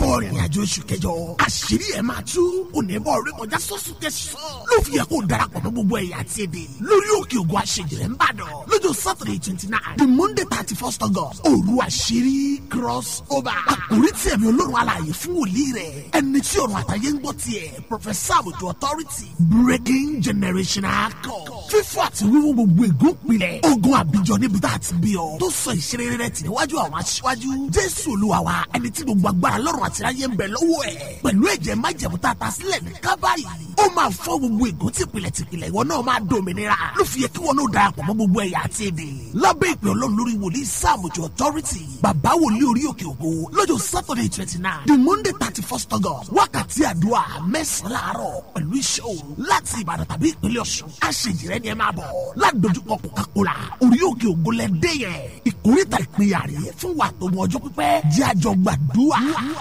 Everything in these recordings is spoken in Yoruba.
bọ̀ rìnrìn àjò oṣù kẹjọ àṣírí ẹ̀ máa tú oníbọ̀ orí kọjá sọ́sù tẹ̀sán ló fi yẹ kó darapọ̀ mọ́ gbogbo ẹ̀yà àti èdè lórí òkè ògùn àṣejìrẹ́ ńbàdàn lọ́jọ́ saturday twenty nine the monday thirty first august òru àṣírí cross over àkórí tí ẹ̀mí olórun alààyè fún wòlíì rẹ̀ ẹni tí ọ̀run àtàyè ń gbọ́ tiẹ̀ professor àbùtù authority breaking generational code fífọ́ àti wíwú gbogbo ègún pilẹ̀ ogun àbíjọ níbi tá a ti bí ọ tó sọ ìṣeré rẹ̀ tì níwájú àwọn aṣíwájú jésù olúwa wa ẹni tí gbogbo agbára lọ́rùn àti ráyé ń bẹ lọ́wọ́ ẹ̀ pẹ̀lú ẹ̀jẹ̀ májẹ̀mú tá a ta sílẹ̀ ní kábàáyì ó máa fọ́ gbogbo ègún tìpìlẹ̀ tìpìlẹ̀ ìwọ náà máa dòmìnira ló fi yẹ kí wọn náà darapọ̀ mọ́ gbogbo ẹ̀yà àti èdè lábẹ́ ìpè ọlọ́run lórí wòlíì sáàmùjọ authority bàbá wòlíì orí òkè ògo lọ́jọ́ saturday twenty nine the monday thirty first august wákàtí àdúrà mẹ́sàn-án láàárọ̀ pẹ̀lú iṣẹ́ òru láti ìbàdàn tàbí ìpínlẹ̀ ọ̀ṣun àṣejìrẹ́ ni ẹ máa bọ̀ ládojúkọ coca-cola orí òkè ògo lẹ́dẹ́ yẹn ìkórìtà ìpínyà rèé fún wa tó mọ ọjọ́ pípẹ́ jẹ́ àjọ gbàdúrà.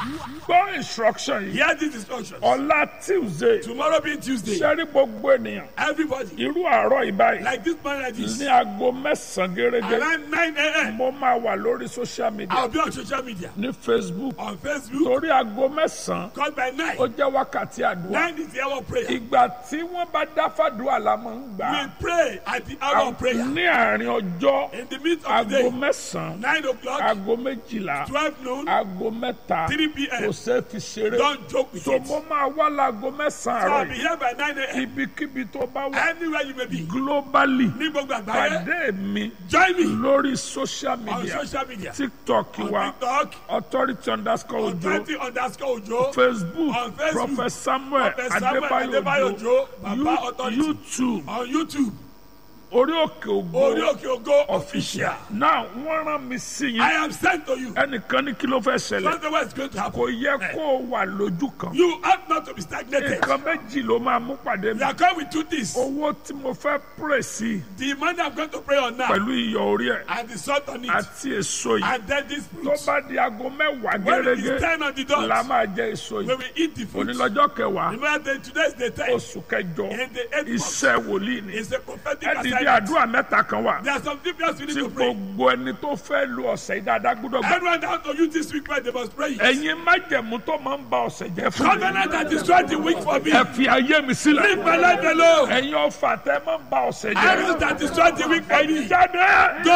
gbọ́ instruction yìí Hear this instruction. ọ̀la tuesday Tomorrow being Tuesday, sẹ́rí gbogbo ènìyàn everybody, irú àárọ̀ ìbáyìí like this man like this, ní aago mẹ́sàn-án gẹ́gẹ́ around 9 a.m., mo máa wà lórí social media I'll be on social media, ní facebook on Facebook, torí aago mẹ́sàn-án called by 9. ó jẹ́ wákàtí àdúrà 9 is the hour of prayer. ìgbà tí wọ́n bá dá fàdúrà la máa ń gbà We pray at the hour of prayer. ní àárín ọjọ́ In the midst of the aago day, mẹ́sàn-án 9 o'clock, aago méjìlá 12 noon, aago mẹ́ta 3 p.m. kò ṣeé fi ṣeré don't joke with so it. mo máa wá láago mẹ́sàn-án So I'll àárọ̀ be yìí here by 9 a.m. ibikíbi tó bá wà Anywhere you may be. globally Ní gbogbo àgbáyé, pàdé mi join me lórí social on media social media. tiktok On wa TikTok, authority underscore on ojo 20 underscore Ojo, facebook On Facebook, prophet samuel Prophet Samuel Adebayo adébáyò Ojo, ojo Baba Authority. youtube on YouTube, orí òkè Orí ògo Òkè Ògo official. now wọ́n rán mi sí I yín am sent to you. ẹnìkan ní kí ló fẹ́ ṣẹlẹ̀ Something what is going to happen. kò yẹ kó o wà lójú kan You ought not to be stagnated. nǹkan méjì ló máa mú pàdé mi We are coming with two things. owó tí mo fẹ́ pray sí The money I'm going to pray on now pẹ̀lú iyọ̀ orí ẹ̀ and the salt on it. àti èso yìí And then this tó fruit. bá di aago mẹ́wàá When it is gẹ́gẹ́ 10 on the dot, la máa jẹ èso when yìí we eat the fruit. onílọ́jọ́ kẹwàá Remember that today is the time. oṣù kẹjọ In the eighth month. iṣẹ́ wòlíì ni It's a prophetic ẹ dìde assignment. àdúrà mẹ́ta kan wà There are some people else we need tí to pray. gbogbo ẹni tó fẹ́ lu ọ̀sẹ̀ yìí dáadáa gbọ́dọ̀ gbà. Everyone that have to use this week, they must pray. it. ẹ̀yin májẹ̀mú tó máa ń ba ọ̀sẹ̀ jẹ́ fún mi. Covenant that destroyed the week for me. ẹ fi ayé mi sílẹ̀. Leave my life alone. ẹ̀yin ọ̀fà tẹ́ máa ń ba ọ̀sẹ̀ jẹ́. Arrows that destroyed the week for ẹ̀yin me. jáde.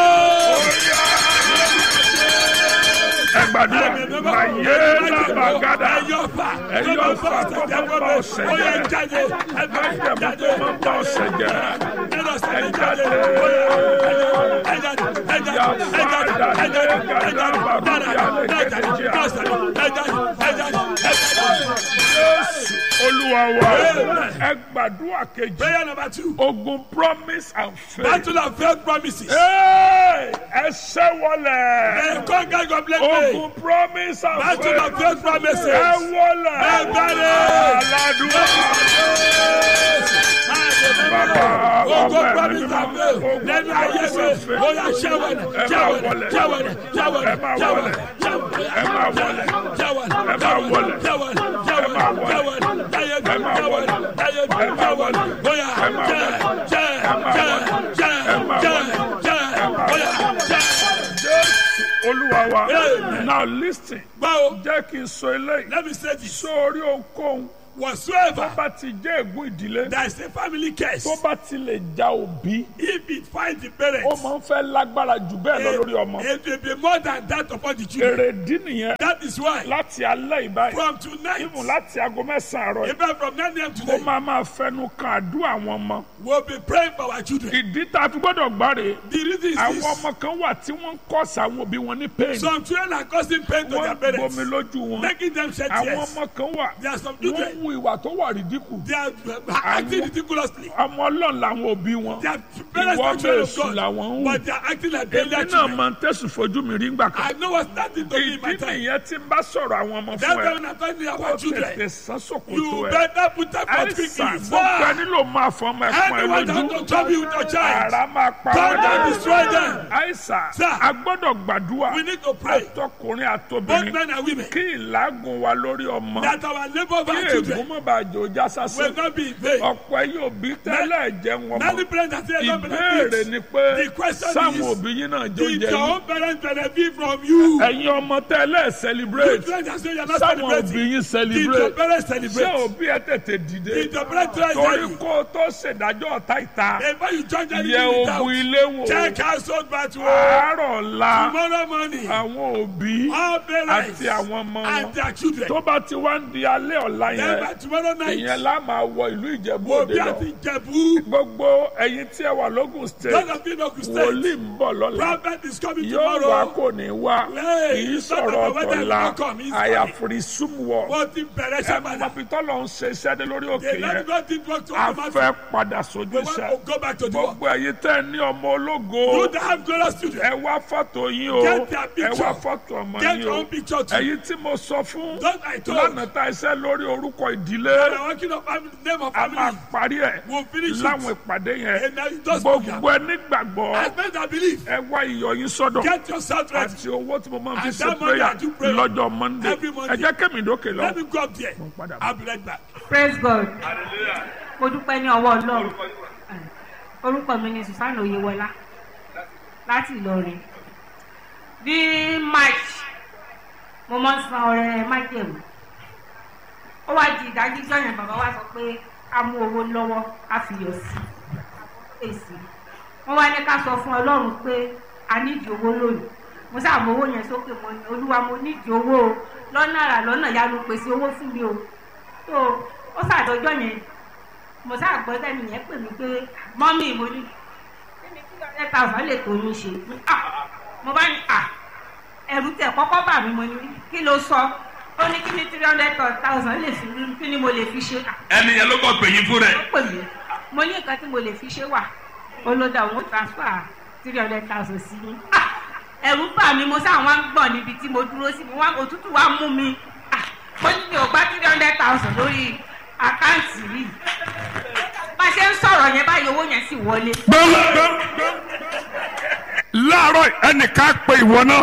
Go! ẹ gbàdúrà màyé làbàgàdà. Ẹyọ̀fà. ẹ̀yin ọ̀fà tó máa ń ba ọ̀sẹ̀ Ó yẹ jẹ́. jáde. májẹ̀mú tó máa ń ba ọ̀sẹ̀ jẹ́. Ẹ̀rọ ẹ sẹ́ni jáde. jáde. Ẹ jáde. Ẹ jáde. Ya Ẹ jáde. fada Ẹ jáde. le gada baru ya le Ẹ jáde. gẹ̀dẹ̀jẹ̀. Ẹ jáde. Ẹ jáde. Ẹ jáde. Ẹ jáde. Jésù olúwa wa ẹ gbàdúrà kejì. Prayer number two. ogun promise and faith. Battle of failed promises. Hey, ẹ ṣẹ́ wọlé. Ẹ conquer complete faith. ogun promise and Battle faith. of failed promises. ẹ wọlé. Ẹ bẹ̀rẹ̀. aládùúgbò. Bàbá Ogo ọmọ promise ẹ̀mí and mímọ́. faith. Ogun Lẹ́nu ayé promise mi, and faith. ó yà ṣẹ́wọ̀lẹ̀, Ẹ máa ṣẹ́wọ̀lẹ̀, wọlé. ṣẹ́wọ̀lẹ̀, ṣẹ́wọ̀lẹ̀, Ẹ máa wọlé. ṣẹ́wọ̀lẹ̀, Ẹ máa wọlé. ṣẹ́wọ̀lẹ̀, Ẹ máa wọlé. ṣẹ́wọ̀lẹ̀, Ẹ máa wọlé. ṣẹ́wọ̀lẹ̀, láyé mi, Ẹ máa wọlé. ṣẹ́wọ̀lẹ̀, láyé mi, Ẹ máa wọlé. ṣẹ́wọ̀lẹ̀, ó yá, Ẹ máa jẹ́, wọlé. jẹ́, Ẹ máa jẹ́, wọlé. jẹ́, Ẹ máa jẹ́, wọlé. jẹ́, Ẹ máa ó yá, jẹ́. Jésù olúwa wa. Amen. now listen. Báwo, jẹ́ kí n sọ eléyìí. let me say this. sórí ohunkóhun Whatsoever bá ti jẹ́ ègún ìdílé there is a family curse, tó bá ti lè ja òbí if it finds the ó parents, máa ń fẹ́ lágbára jù bẹ́ẹ̀ lọ lórí ọmọ. it will be more than that upon the children. èrèdí nìyẹn That is why láti alẹ́ ìbáyìí from tonight, ìmù láti aago mẹ́sàn-án àárọ̀ yìí even from 9 a.m. ó today, máa máa fẹnu kan àdúrà àwọn ọmọ. we'll be praying for our children. ìdí tá a fi gbọ́dọ̀ gbáre The reason is àwọn this. ọmọ kan wà tí wọ́n ń kọ́sà àwọn òbí wọn ní pain Some children are causing pain to wọ́n their ń gbomi parents, lójú wọn making them shed àwọn tears. ọmọ kan wà There are some wọ́n children, ń wu ìwà tó wà rídíkù they are uh, acting ridiculously. ọmọ ọlọ́run làwọn òbí wọn Their parents ìwọ are children of bẹ́ẹ̀ sùn God, làwọn ń wù but they are acting like èmi failure náà children. máa ń tẹ̀sùn fojú mi rí ńgbà kan I know what's starting to be in my ìdí time. nìyẹn tí n bá sọ̀rọ̀ àwọn ọmọ That's fún why ẹ when I'm talking kó about tètè children, sán sòkòtò you ẹ better put that foot àìsàn quickly. gbogbo Sir, ẹni ló máa fọ ọmọ ẹ̀pọ̀n ẹ anyone that lójú want to trouble you with your child, ara máa pa God wọ́n will dànù destroy them. àìsàn Sir, a gbọ́dọ̀ gbàdúrà We need to pray, àtọkùnrin both àtobìnrin men and women, kí ìlágùn wa lórí ọmọ that our labor of kí our children kó má bàa jò já will sásán not be in vain. ọ̀pọ̀ ẹ̀yin òbí tẹ́lẹ̀ jẹun ọmọ Many parents are saying don't ìbéèrè benefit. ni pé The question sáwọn is, òbí yín náà jó Did jẹ your yín own parents benefit from you? ẹ̀yin ọmọ tẹ́lẹ̀ You celebrate parents are saying you're not sáwọn òbí celebrating. yín Did your celebrate parents ṣé celebrate? òbí ẹ tètè dìde Did your parents try torí to kó o tó ṣèdájọ́ ọ̀tá ìta Before you join yẹ anything without, ogun ilé wò check household battle. àárọ̀ ọ̀la Tomorrow morning, àwọn òbí all parents àti àwọn ọmọ and wọn their children. tó bá ti wá ń di alẹ́ ọ̀la Then yẹn by tomorrow night, ìyẹn lá máa wọ ìlú ìjẹ̀bú we'll òde be lọ at Ijebu. gbogbo ẹ̀yin tí ẹ wà lógùn Those state of you know State, wòlíì ń bọ̀ lọ́la prophet is coming yóò wá tomorrow. kò ní wá Hey, kì í it's not sọ̀rọ̀ about whether ọ̀tọ̀la it will come, it's àyàfùrí súnmùwọ̀ Wọ́n ti bẹ̀rẹ̀ ẹ ṣe mọ padà. bí tọ́lọ̀ ń ṣe iṣẹ́ dé lórí òkè They let yẹn God did work to a automatic. fẹ́ padà sójú We want iṣẹ́ to go back to the work. gbogbo ẹ̀yin tẹ́ ẹ ní ọmọ ológo You that have glorious children, ẹ wá fọ́tò yín o Get their ẹ picture. wá fọ́tò ọmọ get yín your o own picture too. ẹ̀yin tí mo sọ fún Those I told, lánàá tá iṣẹ́ lórí orúkọ ìdílé we are working on family, name of a máa family. parí ẹ̀ We'll finish láwọn it. ìpàdé yẹn And now you just gbogbo ẹ nígbàgbọ́ As men that believe, ẹ wá iyọ̀ yín sọ́dọ̀ get yourself ready. àti owó tí mo máa fi And ṣe that money prayer I do pray lọ́jọ́ monday every Monday. ẹ jẹ́ kẹ́mi dókè lọ. Let me go up there. padà bọ̀. I'll be right back. praise god mo dúpẹ́ ní ọwọ́ ọlọ́run orúkọ mi ni susanna oyewọlá láti ìlọrin ní march mo mọ san ọrẹ májèlú ó wá di ìdájíjọ́ yẹn bàbá wa sọ pé a mú owó lọ́wọ́ a fi yọ sí èsì wọ́n wá ní ká sọ fún ọlọ́run pé a nídìí owó lónìí mo sáà mọ owó yẹn sókè mọ ni olúwa mo nídìí owó o lọ́nà àrà lọ́nà yanu pèsè owó fún mi o tó ó sàdọjọ́ yẹn mo sáà gbọ́ sẹ́ni yẹn pè mí pé mọ́mí mo ní kíni kí ọ̀rẹ́ thousand lè tó yín ṣe Ah, mo bá ní à ẹ̀rù tẹ̀ kọ́kọ́ bà mí mo ní kí ló sọ ó ní kí ni three hundred thousand lè fi kí ni mo lè fi ṣe Ah, Ẹni yẹn ló kọ́ pè yín fún rẹ̀. ó pè mí mo ní nǹkan tí mo lè fi ṣe wà ó ló dá òun transfer three hundred thousand sí mi Ah, ẹ̀rù bà mí mo sáà wá ń gbọ̀n níbi tí mo dúró sí mo wá òtútù wá mú mi Ah, mo ní mi ò gbá three hundred thousand lórí àkáǹtì yìí bá a ṣe ń sọ̀rọ̀ yẹn báyìí owó yẹn sì wọlé. láàárọ̀ ẹnìkan pe ìwọ náà.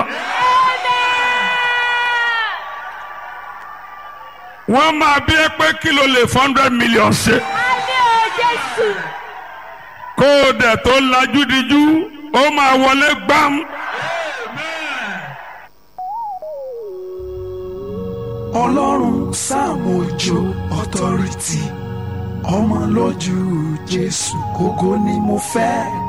wọ́n máa bí ẹ pé kí ló lè four hundred million ṣe. kó o dẹ̀ tó lajú dijú ó máa wọlé gbám. ọlọ́run sáàmù òjò authority ọmọ lójú jésù ògo ni mo fẹ́.